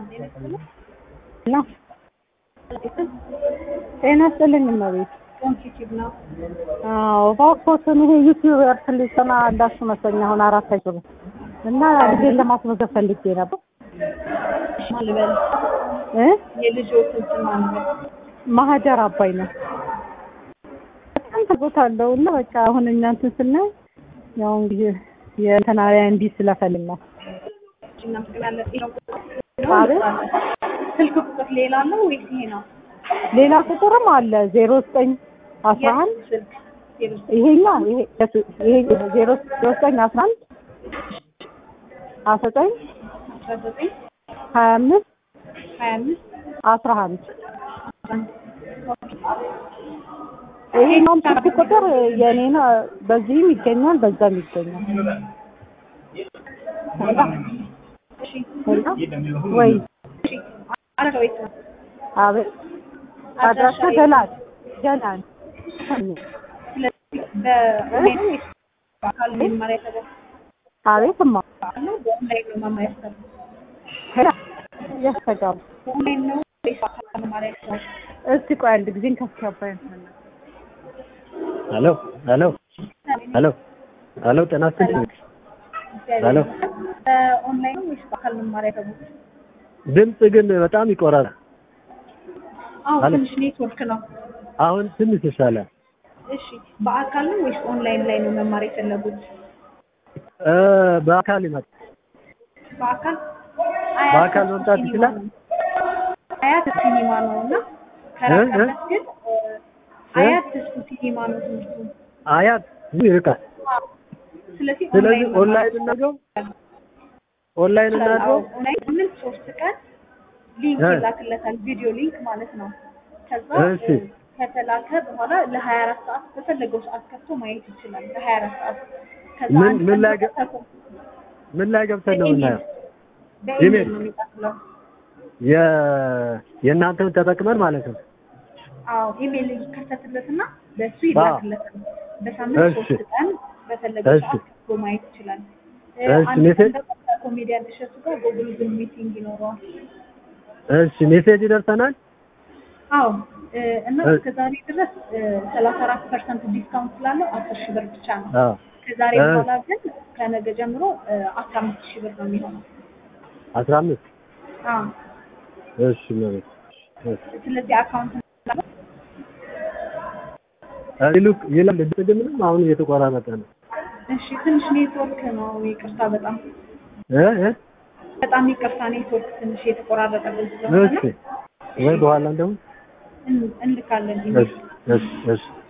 ነው ጤና ይስጥልኝ እመቤት። አዎ እባክዎትን ይሄ ዩቲዩበር ስልጠና እንዳልኩ መሰለኝ አሁን አራት አይችሉም እና ልጄን ለማስመዝገብ ፈልጌ ነበር ማልበል እ የልጆችን ስም ማልበል ማህደር አባይ ነው። በጣም ተጎታለሁ እና በቃ አሁን እኛ እንትን ስናይ ያው እንግዲህ የእንትናሪያ እንዲ ስለፈልግ ነው። እናመሰግናለን። አቤት ስልክ ቁጥር ሌላ ነው ወይስ ይሄ ነው? ሌላ ቁጥርም አለ ዜሮ ዘጠኝ አስራ አንድ ስልክ ዜሮ ይሄኛው ይሄ ይሄ ዜሮ ዘጠኝ አስራ አንድ አስራ ዘጠኝ አስራ ዘጠኝ ሀያ አምስት ሀያ አምስት አስራ አንድ ይሄኛውም ስልክ ቁጥር የኔ ነው። በዚህም ይገኛል፣ በዛም ይገኛል። እሺ ሄሎ ወይ እሺ አድራሻው የት ነው? አቤት አድራሻ ገላን ገላን ስለዚህ በኦንላይን ነው ወይስ በአካል ነው መማር ያሰበው? አቤት እማ በአካል ነው በኦንላይን ነው መማር ያሰበው? ሄላ ያስተጋቡ በኦንላይን ነው ወይስ በአካል ነው መማር ያሰበው? እስቲ ቆይ አንድ ጊዜ ከስካባይ ሄሎ ሄሎ ሄሎ ሄሎ ጤና ይስጥልኝ። ሄሎ በኦንላይን ነው ወይስ በአካል ነው መማር ያሰቡት? ድምፅ ግን በጣም ይቆራል። አዎ አለ። ትንሽ ኔትወርክ ነው። አሁን ትንሽ ይሻላል። እሺ በአካል ነው ወይስ ኦንላይን ላይ ነው መማር የፈለጉት? እ በአካል ይመጣ በአካል በአካል መምጣት ሲኒማ ይችላል? ነው። አያት ሲኒማ ነው እና እ? ከራቀበት ግን እ፣ አያት ተስፉ ሲኒማ ነው ትምህርቱ። አያት ብዙ ይርቃል። ስለዚህ ስለዚህ ኦንላይን ኦንላይን እናድርገው ኦንላይን እናድርገው። ኦንላይን ሳምንት ሶስት ቀን ሊንክ እ። ይላክለታል፣ ቪዲዮ ሊንክ ማለት ነው። ከዛ እሺ። እ፣ ከተላከ በኋላ ለሀያ አራት ሰዓት በፈለገው ሰዓት ከፍቶ ማየት ይችላል። ለሀያ አራት ሰዓት ከዛ ምን- አንድ ምን ቀን ላይ ገ- ተከታትሎ ምን ላይ ገብተን ነው የምናየው? በኢሜል ኢሜል። ነው የሚቀጥለው። የ የእናንተን ተጠቅመን ማለት ነው። አዎ ኢሜል ይከፈትለትና በሱ አዎ። ይላክለታል። በሳምንት እሺ። ሶስት ቀን በፈለገው እሺ። ሰዓት ከፍቶ ማየት ይችላል። እ፣ እሺ፣ አንድ ቀን ሜሴጅ- ደግሞ ከኮሜዲያን እሸቱ ጋር ጎግል ዙም ሚቲንግ ይኖረዋል። እሺ ሜሴጅ ይደርሰናል። አዎ እ፣ እና እ- እስከ ዛሬ ድረስ ሰላሳ አራት ፐርሰንት ዲስካውንት ስላለው አስር ሺህ ብር ብቻ ነው። አዎ ከዛሬ እ- በኋላ ግን ከነገ ጀምሮ አስራ አምስት ሺህ ብር ነው የሚሆነው። አስራ አምስት አዎ እሺ መቤት እሺ ስለዚህ አካውንት ይሉክ ይላል ድምፅ ግን ምንም አሁን እየተቆራረጠ ነው። እሺ ትንሽ ኔትወርክ ነው ይቅርታ፣ በጣም እ እ በጣም ይቅርታ ኔትወርክ ትንሽ የተቆራረጠብን ስለሆነ እሺ ወይ በኋላ እንደውም እን- እንልካለን እሺ እሺ እሺ